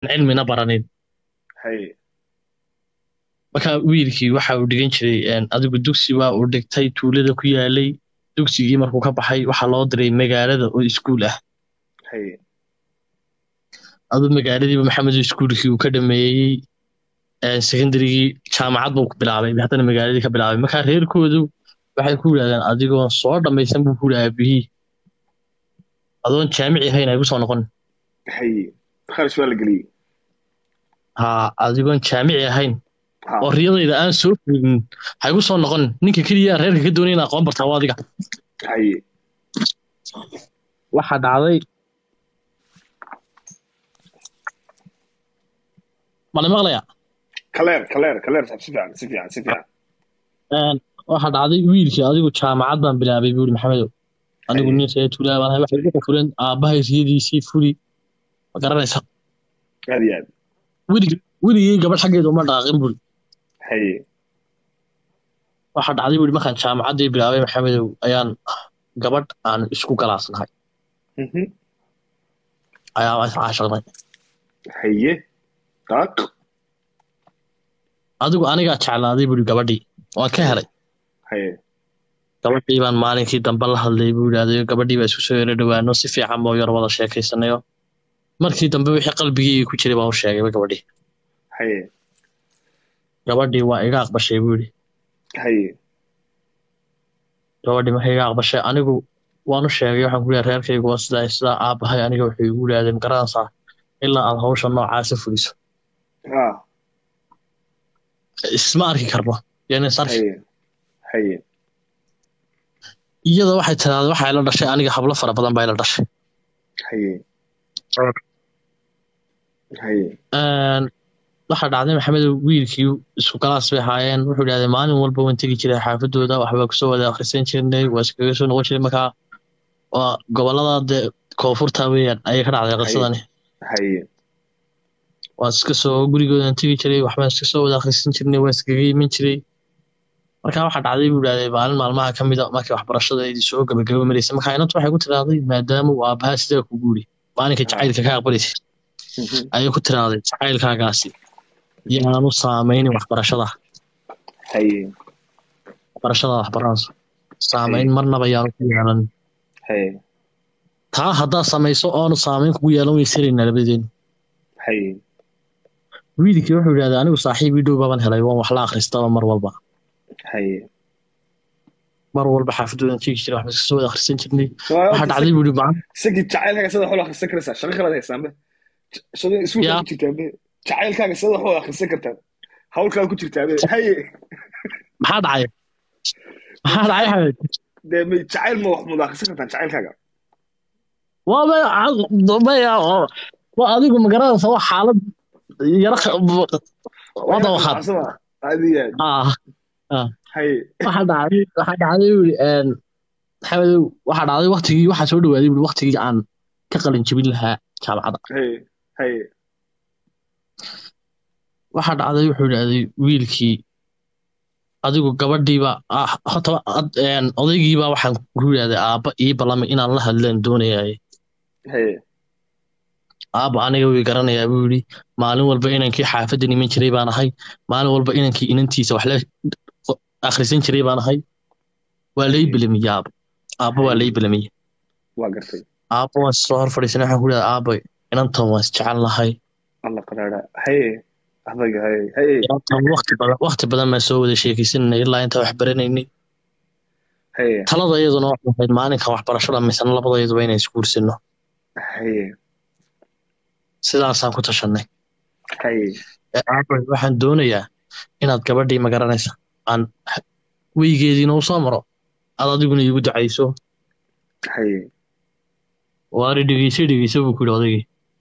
cilmina baranin haye marka wiilkii waxa uu dhigan jiray een, adigu dugsi waa uu dhigtay tuulada ku yaalay dugsigii markuu ka baxay waxaa loo diray magaalada oo iskuul ah haye aduu magaaladiiba maxamed iskuulkii uu ka dhameeyey een, secondarygii jaamacad buu ku bilaabay haddana magaaladii ka bilaabay marka reerkoodu waxay ku yidhahdeen adigoon soo dhammaysan buu ku yidhi aabihii adoon jaamici ahayn ay kusoo noqon haye kharash waa la geliyey ha adigoon jaamici ahayn ha oo riyadayda aan soo fiirin ha igu soo noqon ninka keliya aan reerka ka doonay in aqoon bartaa waa adiga haye waxaa dhacday mala maqlaya kaleer kaleer kaleer si fiican si fiican si fiican Een, waxaa dhacday wiilkii adigu jaamacad baan bilaabay buuri maxamedow anigu Haye. nin reer tuulaa baan ahay waxay igu fuleen aabbahay riyadiisii fuli ma garanaysa aad iyo aad weligii weligii gabadh xaggeeda uma dhaqaaqin buuri haye waxaa dhacday buuri markaan jaamacaddii bilaabay maxamedow ayaan gabadh aan isku galaasnahay Mhm. ayaa iscaashaqnay haye daaq adigu anigaa jeclaaday buuri gabadhii waan ka helay haye gabadhii baan maalinkii dambe la hadlay buu yidhaahday gabadhii baa isku soo yara dhowaano si fiican baa u yar wada sheekaysanayo markii dambe wixii qalbigii ku jiray baan u sheegayba gabadhii haye gabadhii waa iga aqbashay buu yidhi haye gabadhii markay iga aqbashay anigu waan u sheegay waxaan ku leeyahay reerkaygu waa sidaa iyo sidaa aabbahay aniga wuxuu igu yidhahdeen garanaysaa ilaa aad hawsha noocaasa fuliso ha isma arki karno yani is arki haye haye iyada waxay tiraahday waxay la dhashay aniga hablo fara badan baa ila dhashay haye haye Een, waxaa dhacday maxamed wiilkii isku galaas bay ahaayeen wuxuu idhahday maalin walba waan tegi jiray xaafadooda waxbaa kusoo wada akhrisan jirnay waa iskaga soo noqon jiray markaa waa gobolada dee koonfurta weeyaan ayay ka dhacday qisadani haye waa iska soo gurigoodan tegi jiray waxbaan iska soo wada akhrisan jirnay waa iskaga iman jiray markaa waxaa dhacday buu idhahday maalin maalmaha ka mid a markii waxbarashada ay soo gabagaba maraysay markaa inantu waxay ku tiraahday maadaama uu aabbaha sidaa ku guuri maalinka jacaylka ka aqbalaysay Mhm. ayay ku tiraahday jacaylkaagaasi yaanu saameynin waxbarashada haye waxbarashada waxbaranayso saameyn marnaba yaanu ku yeelan haye taa haddaad samayso oonu saameyn kugu yeelan way saraynaa labadeenu haye wiilkii wuxuu yidhahday anigu saaxiib ii dhow baaban helay waan wax la akhristaba mar walba haye mar walba xaafadoodan tegi jiray waxba iska soo wada akhrisan jirnay waxaa dhacday buu yidhi macna isagii jacaylkaaga sida wax loo akhrisan karaysaa shaqo kalaad haysaanbe shaqo iskuulkaa Ya. ku jirtaabe jacaylkaaga sida wax loo akhrisan kartaa hawl kalaad ku jirtaabe haye maxaa dhacay maxaa dhacay xamed dee may jacayl ma wax mud akhrisan kartaan jacaylkaaga waa maya maya waa adigu magaranaysa waa xaalad yara wada waxaad Asaba, aad iyo aad ah haye waxaa dhacday waxaa dhacday buu yidhi een maxamedow waxaa dhacday waktigii waxaa soo dhawaaday buu waktigii aan ka qalin jebin lahaa jaamacadda haye haye waxaa dhacday wuxuu idhahday wiilkii adigu gabadhiiba ah horta ad- een, odaygiiba waxaan ku yidhahday aabba ii ballamay inaan la hadleen doonayay haye aabba aniga way garanayaa buu yidhi maalin walba inankii xaafadda iman jiray baan ahay maalin walba inankii inantiisa wax la akhrisan jiray baan ahay waa lay belamiyey aabba aabba waa lay belamiyey waa gartay aabba waan soo hor fadhiisanay waxaan ku yidhahday aabba inantan waan isjecel lahay alla qaraara haye adaga haye haye inantan waqti badan waqti badan baan soo wada sheekaysananay ilaa intaan wax baranaynay haye talada iyaduna waxay ahayd maalinka waxbarashada misana labadayaduba inaan isguursino haye sidaasaan ku tashanay haye Ee, aabba waxaan doonayaa inaad gabadhii magaranaysa aan weygeediina u soo maro aad adiguna iigu ducayso haye waari dhegeyso dhegeyso buu ku yidhi odaygii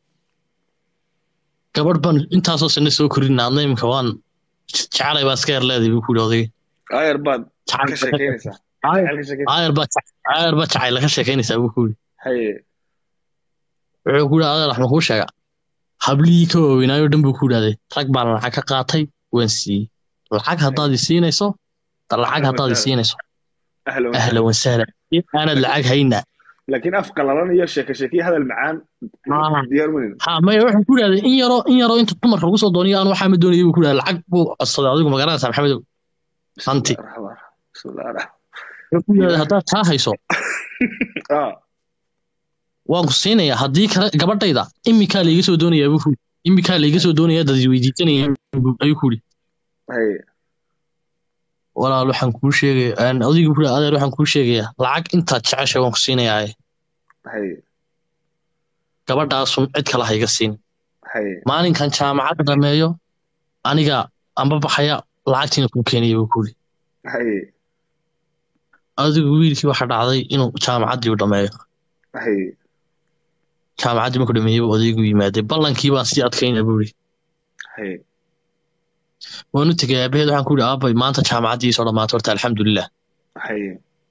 gabadh baan intaasoo sano soo korinaa adna imika waan jecelay baa iska yar leeday buu ku yidhi odaygii ayar baad ka Jacayl- sheekeynaysaa Aayar- jacayl ka sheekeyn aayar baa jac- aayar baa jacayl ka sheekaynaysaa buu ku yidhi haye wuxuu ku yidhi adeer wax ma kuu sheega hablihii ka waaweynaayo dhan buu ku yidhahday rag baan lacag ka qaatay waan siiyey lacag haddaad i siinayso lacag haddaad i siinayso ahlan ahlan wasahlan aanad lacag hayna laakiin af qalalan iyo sheeke sheeke iyo hadal macaan diyaar manin ha maya wuxuu ku yidhahday in yaroo in yaroo inta dumarka lagu soo dooniyo aan waxaa ma doonayay buu ku yidhahday lacag buu codsaday adigu ma garanaysaa maxamedow hanti bismillahi raxmaan wuxuu ku yidhahday haddaad taa hayso ah waan ku siinayaa haddii kale gabadhayda imikaa layga soo doonayaa buu ku yidhi imikaa layga soo doonayaa dad weydiisanaya ayuu ku yidhi haye walaal waxaan kuu sheegaya adigu ku yidhi adeer waxaan kuu sheegayaa lacag intaad jeceshay waan ku siinayaa haye gabadhaasun cid kale hayga siin haye maalinkan jaamacadda dhameeyo aniga amba baxaya lacagtiina kuu keenaya buu ku yidhi haye adigu wiilkii waxa dhacday inuu jaamacaddii u dhameeyo haye jaamacaddii markuu dhameeyey buu odaygu yimaaday ballankii baan sii adkaynaa buu yidhi haye waan u tegay aabaheed waxaan ku yidhi aabay maanta jaamacaddii soo dhammaatay horta alxamdulilah haye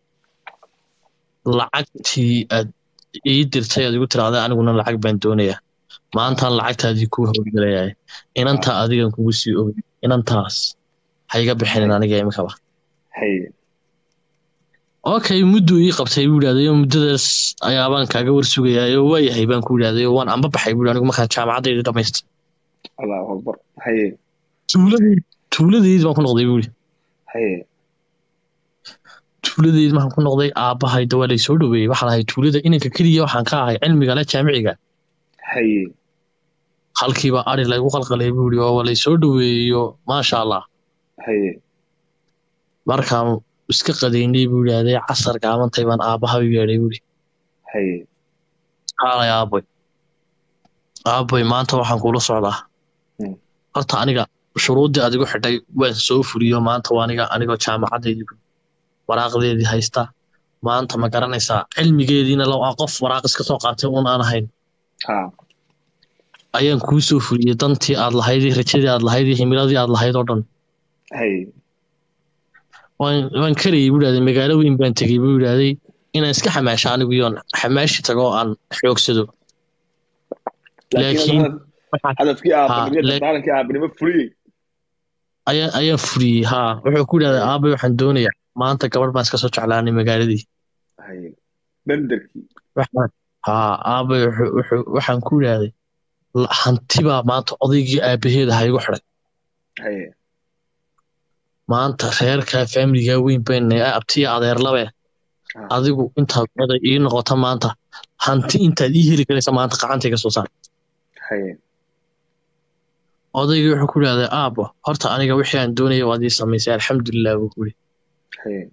lacagtii aad ii dirtay aad igu tiraahday aniguna lacag baan doonayaa maantaan lacagtaadii kuu howlgalayaa inantaa adigan kugu sii ogay inantaas ha iga bixinin aniga imikaba haye okay mudduu ii qabtay buu yidhahday oo muddadaas ayaabaan kaaga war sugayaa oo waayahay baan ku yidhahday oo waan amba baxay buu yidhi anigu markaan jaamacaddaydii dhamaystay allahu akbar haye tuuladii tuuladeydii baan ku noqday buu yidhi haye tuuladeydii markaan ku noqday aabbahayda waa lay soo dhoweeyey waxaan ahay tuulada inanka keliya waxaan ka ahay cilmiga le jaamiciga haye halkiiba ari laygu qalqalay buu yidhi oo waa lay soo dhoweeyo maasha allah haye markaan iska qadaynay buu yidhahday casar gaabantay baan aabbaha u yeedhay buu yidhi haye haalay aaboy aaboy maanta waxaan kula socdaa Hmm. horta aniga shuruuddii adigu xidhay waan soo fuliyo maanta waa aniga anigoo jaamacaddeydii waraaqdeedii haysta maanta ma garanaysaa cilmigeediina lo aan qof waraaq iska soo qaatay uun aan ahayn ha ayaan kuu soo fuliyey dantii aad lahayd iyo rajadii aad lahayd iyo himiladii aad lahayd oo dhan haye waan waan karayay buu yidhahday magaalo weyn baan tegey buu yidhahday inaan iska xamaasho anigu iyoon xamaashi tago oo aan xoogsado laakiin Laakiin- hadafad- hadafkii Ha, aabanimo la- daarankii aabanimo fuliyey ayaa ayaan fuliyey haa wuxuu ku yidhahday aabay waxaan doonayaa maanta gabadh baan iska soo jeclaanay magaaladii haye benderkii waxaan haa aabay wuxuu- wuxuu- waxaan ku yidhahday la- hanti baa maanta odaygii aabaheeda ha igu xidhay haye maanta reerka faamiliga weyn bayna abtiya adeerlabe Ah. adigu intaad oday ii noqota maanta hanti intaad ii heli karaysa maanta gacantayga soo saar haye odaygii wuxuu ku yidhahday aabo horta aniga wixii aan doonaya waad ii samaysay alxamdulilah buu ku yidhi haye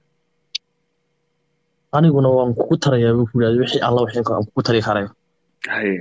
aniguna waan kugu tarayaa buu ku yidhahday wixii alla wixii aan kugu tari karayo haye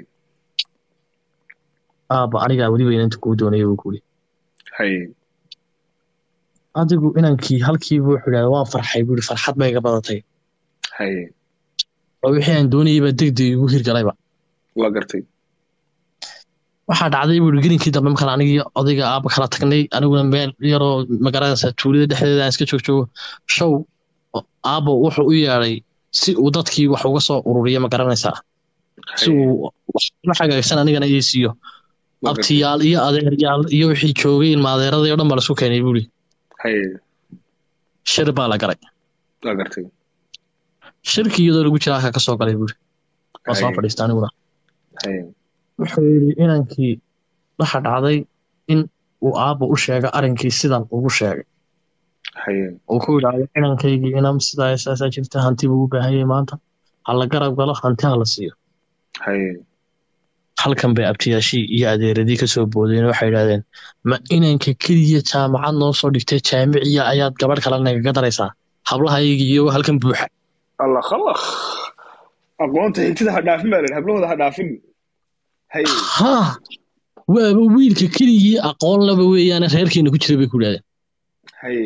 aaba anigaa weliba inanta kuu doonaya buu ku yidhi haye adigu inankii halkiiba wuxuu yidhahday waan farxay buu yidhi farxad bay iga badatay haye oo wixii aan doonayay baa degdeg igu hirgalayba waa gartay waxaa dhacday buu yidhi gelinkii dambe markaan anigii odayga aaba kala tagnay aniguna meel yaroo magaranaysa tuulada dhexdeeda aan iska joog joogo show aabo wuxuu u yeedhay si uu dadkii wax uga soo ururiyo ma garanaysaa si haye uu wax hagaagsan anigana ii siiyo waa gartay abtiyaal iyo adeeryaal iyo wixii joogay ilma adeeradii oo dhan baa laisku keenay buu yidhi haye shir baa la galay waa gartay shirkii iyadoo lagu jira halka ka soo galay buu yidhi waa soo haye fadhiista aniguna haye wuxuu yidhi inankii waxa dhacday in uu aabba u sheega arrinkii sidan ugu sheegay haye uu ku yidhaahdo inankaygii inam sidaa saasaa jirta hanti buu u baahan yahay maanta ha la garab galo hanti ha la siiyo haye halkan bay abtiyaashii iyo adeeradii kasoo boodeen waxay yidhahdeen ma inanka keliya jaamacad noo soo dhigtay jaamiciya ayaad gabadh kale nagaga daraysaa hablahaygii iyagoo halkan buuxa allah khalaq aqoonta hintida ha dhaafin baa leen hablahooda ha dhaafin haye haa waaba wiilka keligii aqoon laba weeyaane reerkeena ku jira bay ku yidhahdeen haye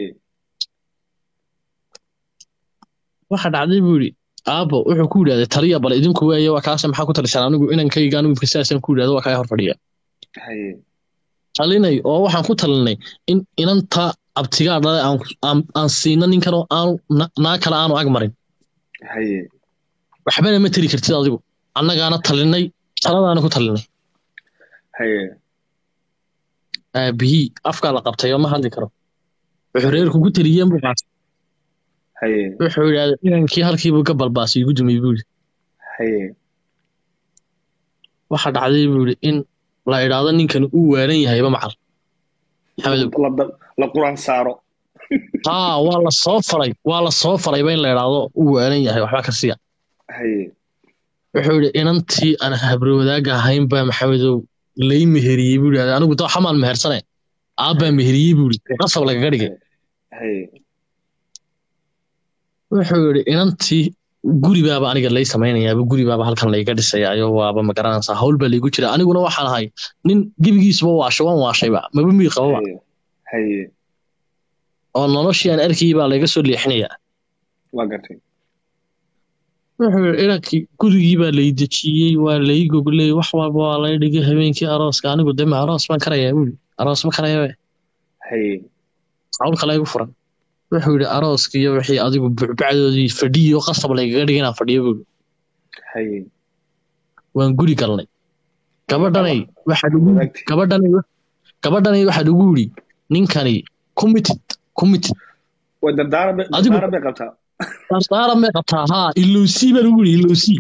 waxa dhacday buu yidhi aabbo wuxuu ku yidhahday taliya bal idinku waaye waa kaase maxaa ku talisaan anigu inankayga anigu saasaan ku yidhahdo waa kaa hor fadhiya haye talinay oo waxaan ku talinay in inanta abtigaa dhalay aan aan- aan siina ninkan oo aanu na- naa kale aanu ag marin haye waxbana ma tiri kartid adigu annagaana talinay taladaana ku talinay haye aabihii afkaa la qabtay oo ma hadli karo wuxuu reerku ku taliyeen buu qaatay haye wuxuu yidhahday inankii halkiibuu ka balbaasay igu dumay buu yidhi haye waxa dhacday buu yidhi in la idhaahdo ninkan uu waalan yahayba macal maxamedow la dab- la quraan saaro haa waa la soo faray waa la soo farayba in la idhaahdo uu waalan yahay waxba ka siya haye wuxuu yidhi inantii aan habre wadaaga ahayn baa maxamedow lay meheriyey buu yidhi anigu da xamaan mehersane aabbaa meheriyey buu yidhi qasab lagaga dhigay haye wuxuu yidhi inantii guri baaba aniga lay samaynayaaba guri baaba halkan layga dhisayaayo waaba ma garanaysaa hawl baa laygu jira aniguna waxaan ahay nin gebigiisuba waashay waan waashayba maba mii qababa haye haye oo noloshii aan arkayay baa layga soo leexinayaa waa gartay wuxuu yidhi inankii gurigii baa lay dejiyey waa lay gogley wax walba waa lay dhigay habeenkii arooska anigu dema aroos baan karayaa buuli aroos ma karayabe haye hawl kale igu furan wuxuu yidhi arooskii iyo wixii adigu bucbacdoodii fadhiyo qasab laygaga dhigay inaan fadhiyo buuli haye waan guri galnay gabadhanay waxaad ugu wadaagti gabadhanay gabadhanay waxaad ugu yidhi ninkani committed committed waa dardaaran bay Adigu- dardaaran bay qabtaa dardaaran may qabtaa haa ilowsii baan ugu yidhi ilowsii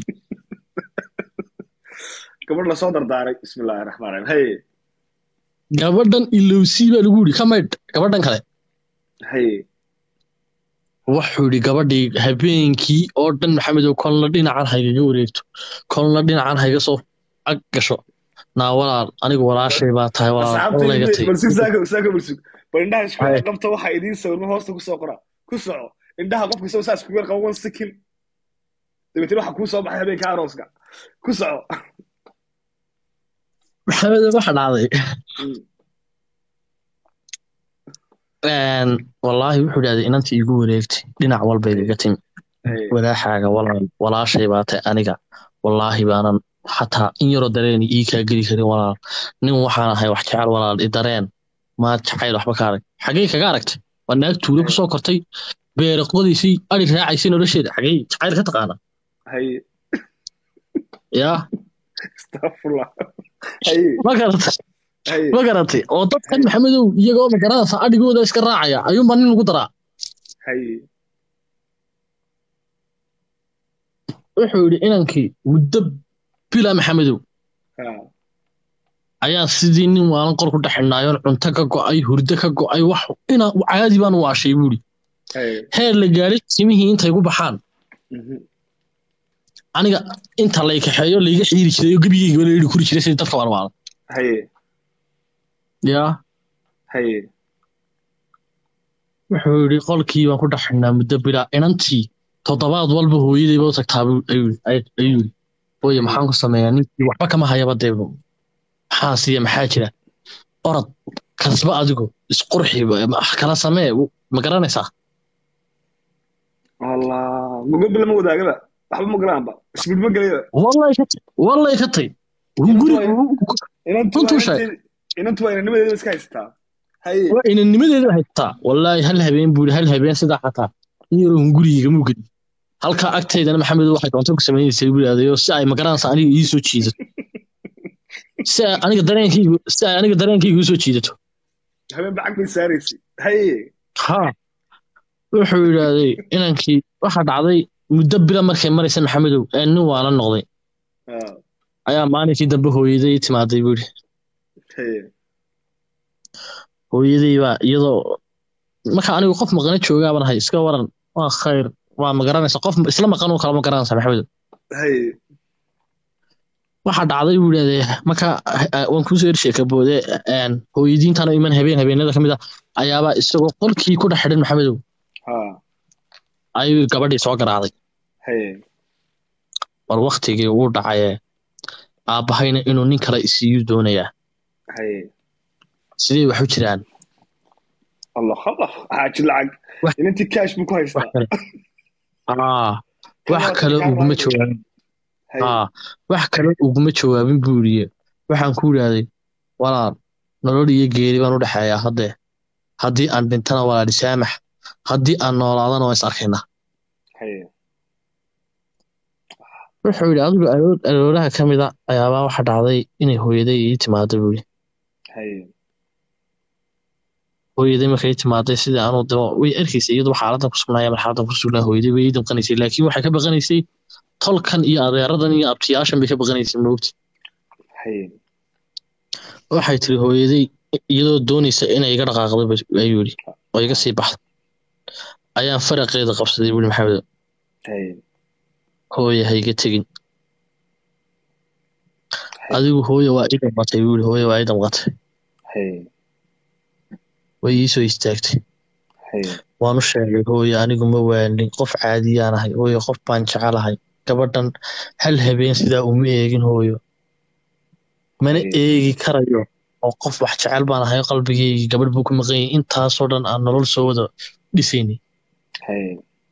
gabadh lasoo dardaaray bismillahi raxmaan raxiim haye gabadhan ilowsii baan ugu yidhi ka maydh gabadhan kale haye wuxuu yidhi gabadhii habeenkii oo dhan maxamedow kolna dhinacan haygaga wareegto kolna dhinacan hayga soo ag gasho naa walaal anigu walaashay baa tahay walaal olayga asxaabtaydi tay balsug saaka saaka balsug bal indhaha isku Haye. yar qabta waxaa idiin sawirma hoosta kusoo qora ku soco indhaha qofka isagoo saa isku yar qaba one second dabeetana waxaa kuu soo baxay habeenka arooska ku soco maxamedow waxa dhacday Mm. Een, wallaahi wuxuu dhahday inantii igu wareegtay dhinac walba igaga timi Haye. walaaxaaga walaal walaashay baa tahay aniga wallaahi baanan xataa in yaroo dareen ii kaa geli karin walaal nin waxaan ahay wax jecel walaal i dareen maad jacayl waxba ka arag xagee kaga aragtay waa naag tuulo kusoo kortay beere qodaysay ari raacaysay nolosheeda xagee jacayl ka taqaana haye yaa astafurlah haye ma garatay haye ma garatay oo dadkan maxamedow iyagoo ma garanaysa adhigooda iska raacaya ayuunbaa nin lagu daraa haye wuxuu yidhi inankii muddo bila maxamedow ha ayaa sidii nin waalan qor ku dhexinaayoon cunto ka go'ay hurdo ka go'ay wax ina caadi baan u waashay buuri haye heer la gaadhay simihii intay ku baxaan Mhm. aniga inta lay kaxeeyo layga xiiri jiray oo gebigeyga la yidhi kuri jiray sidii dadka waalwaala haye yaa haye wuxuu yidhi qolkii baan ku dhexinaa muddo bila inantii toddobaad walba hooyadayba u tagtaa buu- ayuu ay- ayuu yidhi hooye maxaan ku sameeyaa ninkii waxba kama hayaba dee maxaa siiya maxaa jira orod kasba adigu isqurxi wax kala samee ma garanaysaa allah gogol lama wadaagaba waxba ma galaanba isbid ma gelayaba wallahi ka tay wallahi ka tay guri inantu Runtuu waa sheeg. inanteed- inantu waa inanimadeeda iska haysataa haye waa inanimadeeda haystaa wallaahi hal habeen buuri hal habeen sidaa xataa in yaroo hungurigayga mugadi halkaa agtaydana maxamed waxay doonto ku samaynaysay buu adayo si ay magaranaysa aniga ii soo jiidato si ay aniga dareenkaygu si ay aniga dareenkayga u soo jiidato habeen bacag bay saaraysay haye ha wuxuu yidhaahday inankii waxa dhacday muddo bila markay maraysa maxamedow ee nin waala noqday ha ayaa maalinkii dambe hooyaday timaaday buuri haye hooyaday baa iyadoo marka anigu qof maqana joogaaban ahay iska waran waa khayr waa ma garanaysa qof isla maqan oo kale ma garanaysa maxamed haye waxa dhacday buu yidhahdee marka eh, waan kuusoo ersheeka boode een, hooyadiintan oo iman habeen habeenada ka mid ah ayaabaa isagoo qolkii ku dhex xidhan maxamedow ha ayuu gabadhii soo garaacday haye war waktigii uu dhacaye aabbahayna inuu nin kale isiiyuu doonayaa haye sidee wax u jiraan allah allah xaaji lacag Wax- inantii cash buu ku wax haystaa kale aa wax kale uguma jawaabin haye aa wax kale uguma jawaabin buu yidhi waxaan ku yidhaahday walaal nolol iyo geeri baan u dhexeeyaa haddee haddii aan dhintana walaal isaamax haddii aan noolaadana waan is arkaynaa haye wuxuu yidhi adigu aroor arooraha ka mid a ayaabaa waxa dhacday inay hooyaday ii timaado buu yidhi haye hooyaday markay timaaday sidii anuu dimo way arkaysay iyadu xaaladan ku sugnaaya mar xaaladan ku sugnaa hooyaday way ii damqanaysay laakiin waxay ka baqanaysay tolkan iyo adeeradan iyo abtiyaashan bay ka baqanaysa moogti haye waxay tiri hooyaday iyadoo doonaysa inay iga dhaqaaqdo ba- ayuu yidhi oo iga sii baxdo ayaan faraqeeda qabsaday buuri maxamed haye hooya ha iga tegin adigu hooya waa ii damqatay buuri hooya waa ii damqatay haye way iisoo istaagtay haye waan u sheegay hooyo anigu ma waanin qof caadiyaan ahay hooyo qof baan jecelahay gabadhan hal habeen sidaa uma eegin hooyo mana Ay. eegi karayo oo qof wax jecel baan ahay qalbigeygii gabadh buu ku maqan yahay intaasoo dhan aan nolol soo wada dhisaynay haye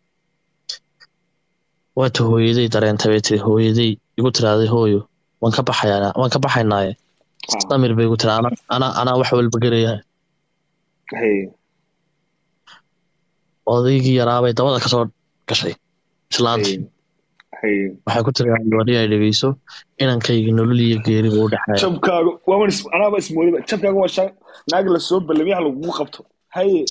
waata hooyaday dareentay bay tiri hooyaday igu tiraaday hooyo waan ka baxayaa waan ka baxaynaaye ha samir bay igu tiri ana anaa anaa wax walba garaya haye odaygii yaraabay dabada kasoo gashay islaantii haye haye waxay ku tiri wari ay dhegeyso inankayga nolol iyo geeri buu u dhexeeya jabkaaga waaban is anaaba ismoodiba jabkaaga waa sha naag la soo balamiyaha lagugu qabto haye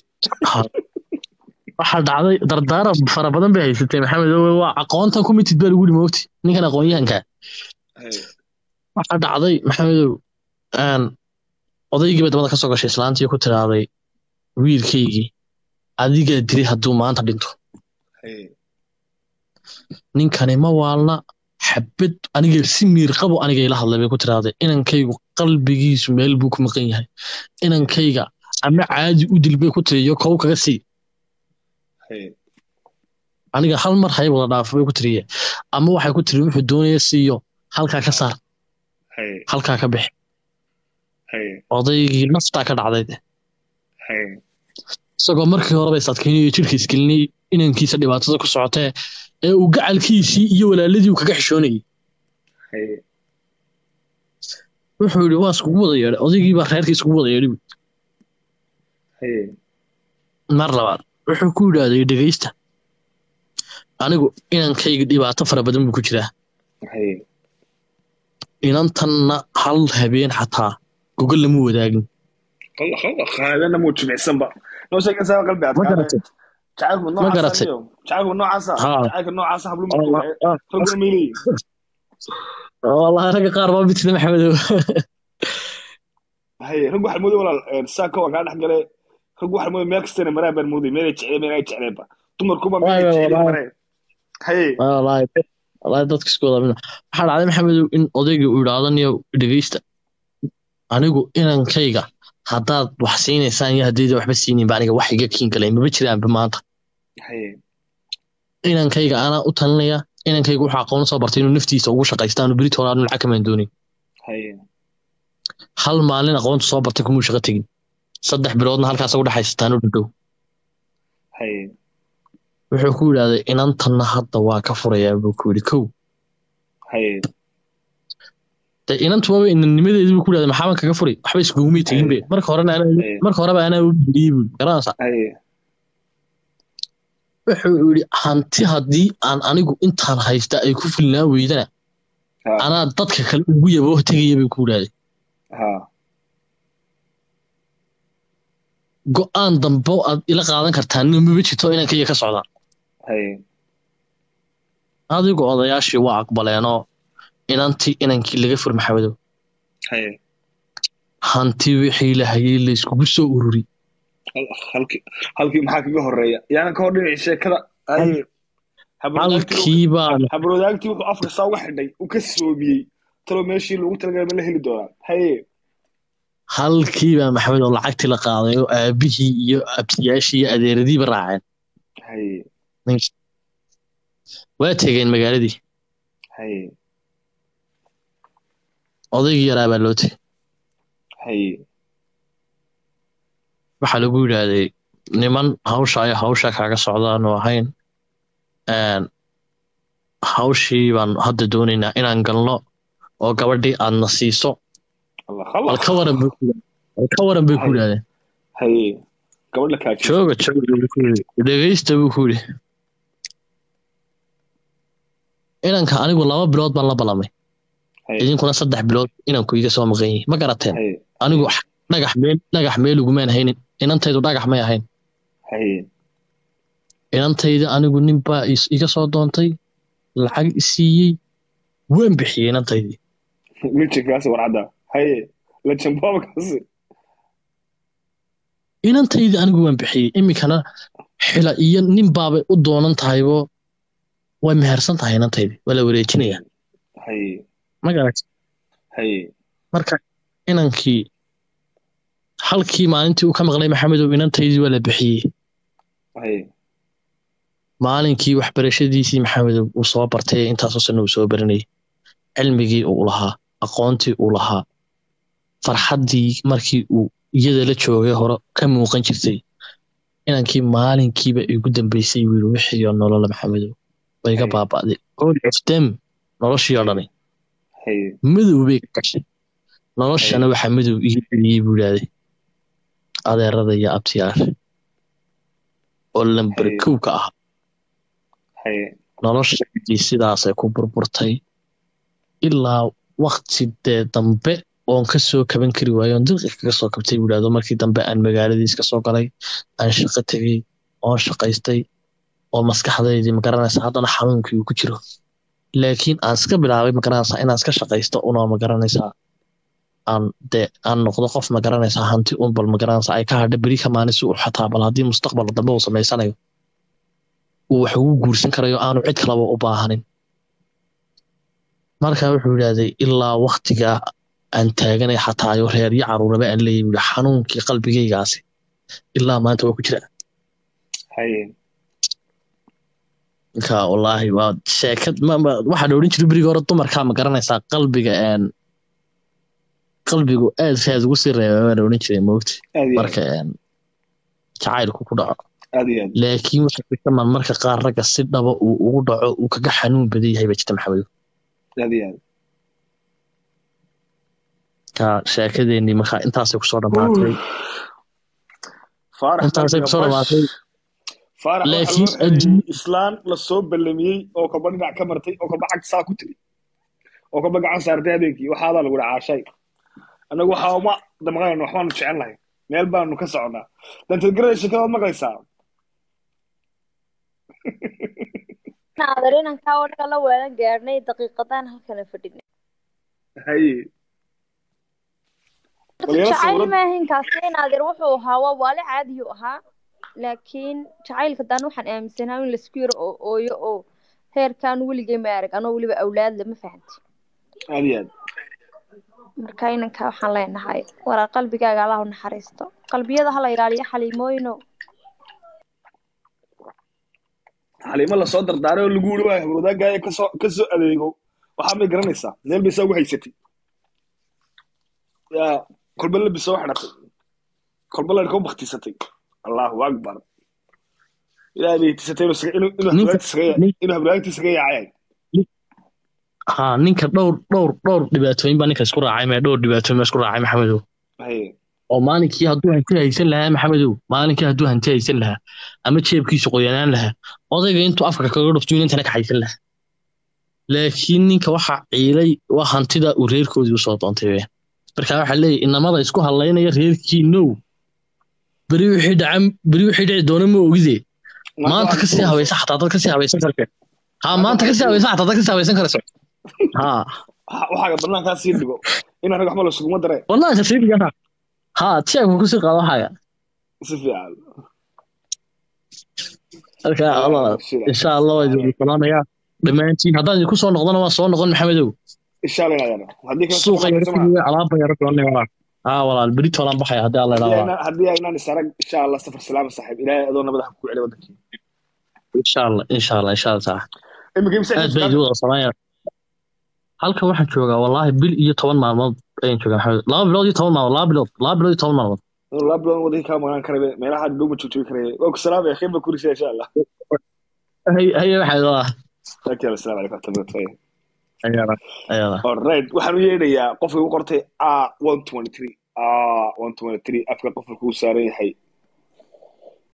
waxaa dhacday dardaaran fara badan bay haysatay maxamed owe waa aqoontan ku mitid baa lagu yidhi moogti ninkan aqoonyahanka haye waxaa dhacday maxamedow aan odaygii bay dabada kasoo gashay islaantii ku tiraaday wiilkaygii adigaa diri hadduu maanta dhinto haye ninkani ma waalna xabad aniga si miir qabo aniga ila hadlay bay ku tiraaday inankaygu qalbigiisu meel buu ku maqan yahay inankayga ama caadi u dil bay ku tiri iyo kow kaga sii haye aniga hal mar hay wada dhaafo bay ku tiriye ama waxay ku tiri wuxuu doonaya siiyo halkaa ka saar haye halkaa ka bix haye odaygii naftaa ka dhacday de. haye isagoo markii horeba isadkaynayo jirka isgelinay inankiisa dhibaatada ku socotee ee uu gacalkiisii iyo walaaladii uu kaga xishoonayay haye wuxuu yidhi waa iskugu wada yeedhay odaygii baa reerkii iskugu wada yeedhay buui. haye mar labaad wuxuu ku yidhaahday dhegeysta anigu inankayga dhibaato fara badan buu ku jiraa haye inantanna hal habeen xataa gogol lama wadaagin qalla qalla qaadana muu jimicsanba noo sheeg insaa qalbi ma adkaa garatay jacaylku Ma garatay. noocaasa jacaylku noocaasa Ha. jacaylka noocaasa hablu Allah- markuu ah, raguna may leeyihin wallahi ragga qaar baa mitida maxamedow haye rag waxaa mooday walaal saaka waa kaa dhex gale rag waxaa mooday meel kastana maraan baan mooday meelay jecleen meelay jecleenba dumarkuba Waay, meelay waay, jecleen wallahi. mareen haye wallahi wallahi dadka isku wada mid waxaa dhacday maxamedow in odayga uu yidhaahdo niyo dhegeysta anigu inankayga haddaad wax siinaysaan iyo haddayda waxba siinaynba aniga wax iga kiin galay maba jiraanba maanta haye inankayga anaa u talinaya inankayga wuxuu aqoon soo bartay inuu naftiisa ugu shaqaysta aanu berit hore aanu lacag kamaan doonin haye hal maalin aqoontu soo bartay kumuu shaqo tegin saddex biloodna halkaas ugu dhexaysataan u dhadhow haye wuxuu ku yidhaahday inantanna hadda waa ka furayaa buu ku yidhi kow haye de inantu waaba inannimadeedii buu ku yidhahday maxaaban kaga furi waxba iskugumay tegin be marka horena anaa Ay. marka horeba anaa u geliyey buu garanaysa haye wuxuu yidhi hanti haddii aan anigu intaan haysta ay ku filnaa weydana ha anaa dadka kale ugu yaboo tegaya bay ku yidhahday ha go-aan dambe oo aad ila qaadan kartaa nin maba jirto inankayga ka socda haye adigu odayaashii waa aqbaleenoo inantii inankii laga fur maxamedow haye hanti wixii la hayay la iskugu soo ururi Hal- halkii halkii maxaa kaga horeeya yaanan ka hor dhinaci sheekada haye habarwadaagtii halkii baan habarwadaagtii wuxuu afka saa uga xidhay uu ka soomiyey talo meeshii loogu talagalay ma la heli doonaa haye halkii baa maxamed oo lacagtii la qaaday oo aabihii iyo abtiyaashii iyo adeeradiiba raaceen haye waa tegeen magaaladii haye odaygii yaraa baa loo tegey haye waxaa lagu yidhaahday niman hawsha ay hawsha kaaga socdaanu ahayn een, hawshii baan hadda doonaynaa inaan galno oo gabadhii aadna siiso allah bal allah ka waran bay ku yidhahdeen. bal ka waran bay ku yidhahdeen haye gabadh la kaajiyo jooga jooga buu ku yidhi dhegeysta buu ku yidhi inanka anigu laba bilood baan la ballamay haye idinkuna saddex bilood inanku iga soo maqan yihi ma garateen haye anigu dhagax meel dhagax meel ugumaan haynin inantaydu dhagax may ahayn haye inantayda anigu nin baa is- iga soo doontay lacag isiiyey waan bixiyey inantaydii mijinkaasi warcadda haye lajanboobkaasi inantaydii anigu waan bixiyey iminkana xila iyo nin baabay u doonan tahaybo way mehersan tahay inantaydii waa la wareejinaya haye ma garat haye marka inankii halkii maalintii uu ka maqlay maxamedow inantaydii waa la bixiyey haye maalinkii waxbarashadiisii maxamedow uu soo bartay intaasoo sanna uu soo baranayay cilmigii uu lahaa aqoontii uu lahaa farxaddii markii uu iyada la joogay hore ka muuqan jirtay inankii maalinkiiba igu dambeysay wiil wixiiyo nolola maxamedow way ga Hey. baaba'day all of them noloshii oo dhani haye madow bay ka gashay noloshana Hey. waxaa madow ii celiyey buu idhaahday adeerada iyo abtiyaasha oo lamber Hey. kow ka ah haye noloshaydii sidaasay ku burburtay ilaa wakti dee dambe oon ka soo kaban kari waayo oon dilqi kaga soo kabtay buu idhahdo markii dambe aan magaaladiis ka soo galay aan shaqo tegey oon shaqaystay oo maskaxdaydii magaranaysa haddana xanuunkii uu ku jiro laakiin aan iska bilaabay magaranaysaa inaan iska shaqaysto unoo magaranaysaa aan dee aan noqdo qof magaranaysaa hanti un bal magaranaysaa ay ka hadha beri ka maalin si uu xataa bal haddii mustaqbal dambe uu samaysanayo uu wax ugu guursan karayo aanu cid kalaba u baahanin marka wuxuu yidhahday ilaa waktigaa aan taaganay xataa ayo reer iyo caruuraba aan leeyahy buu yidhi xanuunkii qalbigaygaasi ilaa maanta waa ku jira haye marka wallaahi waa sheekad ma ma waxaa la odhan jiray berigii hore dumarkaa ma garanaysaa qalbiga een qalbigu aad raad ugu sii reeba baa la odhan jiray moogti aad iyo aad marka een jacaylku ku dhaco aad iyo aad laakiin waxa jirta man marka qaar ragga si dhaba uu ugu dhaco uu kaga xanuun badan yahay baa jirta maxamedo aad iyo aad ka sheekadeennii marka intaasay kusoo dhammaatay faarax intaasay kusoo dhammaatay faarax waxaa laakiin loo xeeyey adduun- islaan lasoo ballamiyey oo kaba dhinac ka martay oo kaba cagta saa ku tiri oo kaba gacan saartay habeenkii waxaadaa lagu dhaca caashay annagu waxaa uma damqanayno waxbaanu jecel lahay meel baanu ka soconnaa dantadgarada sheekadaad maqlaysaa naadir inankaa oo dhan la weelan gaadhnay daqiiqadaan halkana fadhinay haye Waliyaal jacayl sawirad- maahin kaasi naadir wuxuu ahaa waa waale caadiyu ahaa laakiin jacaylka daan waxaan aaminsanaa in laisku yaro oo ooyo oo heerkaan weligay ma arag anoo weliba awlaad lama fahanti aad iyo aad marka inankaa waxaan leenahay waraa qalbigaaga allah u naxariisto qalbiyada hala ilaaliyo xaliimooyino xaliimo lasoo dardaaray oo lagu wuri waayo habrwadaagaaya kasoo kasoo adeego waxaa may garanaysaa meel bay saa ugu haysatay yaa kolba labis soo xidhatay kolba ladhka u baktisatay allahu akbar ilaahay bay tisatay inuu isaga- inuu inuu Ninka- habraagtiisa kaga nin- inuu habraagtiisa kaga yaacay ha ninka dhowr dhowr dhowr dhibaatooyin baa ninka isku raacay mee dhowr dhibaatooyin baa isku raacay maxamedow haye oo maalinkii hadduu hanti haysan lahaa maxamedow maalinkii hadduu hanti haysan lahaa ama jeebkiisu qoyanaan lahaa odayga intuu afka kaga dhufto inantana ka haysan lahaa laakiin ninka waxa ciilay waa hantida uu reerkoodii usoo doontay weyaan marka waxaa leeyahy inamada isku hadlaynaya reerkii now beri wixii dhaca beri wixii dhici doona ma ogide maanta kasii habaysa xataa dad kasii habaysan karta ha maanta kasii habaysa xataa dad kasii habaysan karayso ha waxaaga banaankaa sii dhigo in anaga waxba lasuguma dare wallahi kasii ha ha jeebka kusii qaado waxaaga si fiican marka Allah Sida. insha allah waa idin salaamayaa dhammaantiin haddaan idinku soo noqdona waan soo noqon maxamedow insha allah inaad haddii kale suuqa yaro soo fidiyo alaaba yaro doonay walaal haa walaal beri toolaan baxaya haddii alla haddii ilaa aynaan- haddii aynaan isarag insha allah safar salaama saaxiib ilaahay adoo nabada ha ku celi wadankii insha allah insha allah insha allah taala imika imsa aad baa idin wada samaynaya halkan waxaan joogaa wallaahi bil iyo toban maalmood ayaan joogaa maxamed laba bilood iyo toban maalmood laba bilood laba bilood iyo toban maalmood laba bilood wadankii kaa maqnaan karabe meelaha dhow ma joogtoogi karaya waa ku salaamaya khayr baa kurisa insha allah Hay- haye waxaa idaa okay assalaamu calaykum warahmatullahi ayada ayada alright waxaan u yeedhayaa qofka igu qortay a one twenty three a one twenty three afka qofka kuu saaran yahay